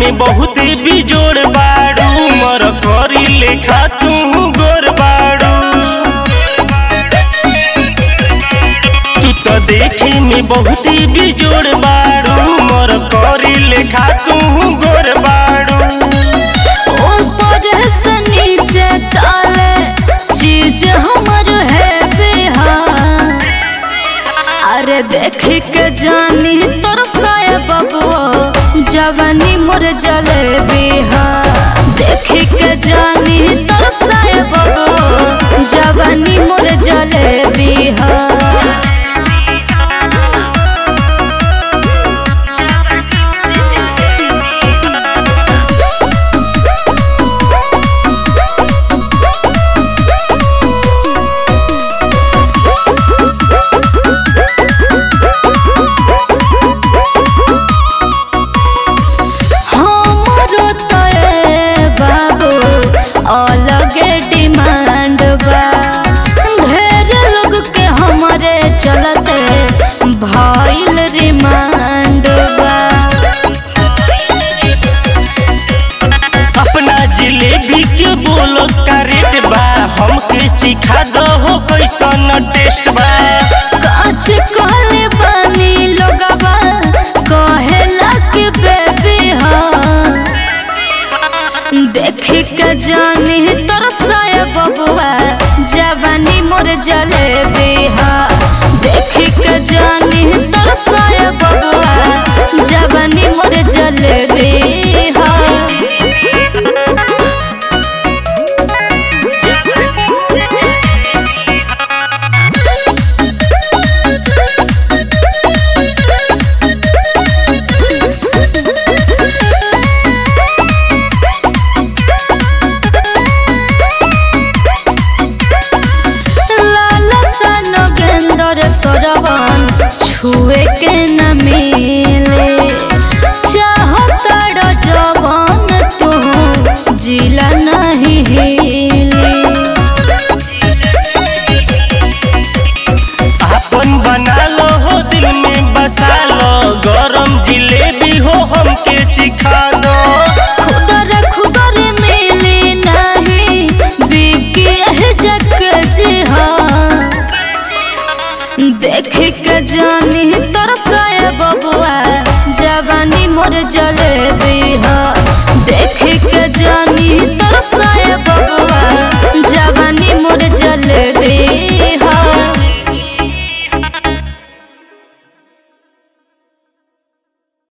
में बहुत बिजोड़ बाड़ू मर करी लेखा तू गोर बाड़ू तू तो देखे में बहुत बिजोड़ बाड़ू मर करी लेखा तू गोर बाड़ू ऊपर से नीचे ताले चीज हमर है बिहार अरे देख के जानी तोर साया बबुआ जवानी मोर जले बिहार देख के जानी तोर साया बबुआ जवानी मोर जले बिहार हमरो तोए बाबू अलगे डिमांड बा ढेर लोग के हमरे चलते भइल रिमांड बा अपना जिलेबी के बोलो का रेट बा हमके चिखा दो हो कैसन टेस्ट बा काच कहले बानी लोगवा कहेला कि बेबी हाँ देख के जानी तरसाए बबुआ जवानी मोर जलेबी हाँ देख के जानी तरसाए बबुआ जवानी मोर जलेबी हाँ लाला सा गेंदर सरवन छुए के न मिले चाहता जवान तू जिला नहीं हिले अपन बना लो हो दिल में बसा लो गरम जिलेबी हो हमके चिखा दो खुदर खुदर मिली नहीं बिकी है जग जी हाँ देख के जानी तरसाए बबुआ जवानी मोर जले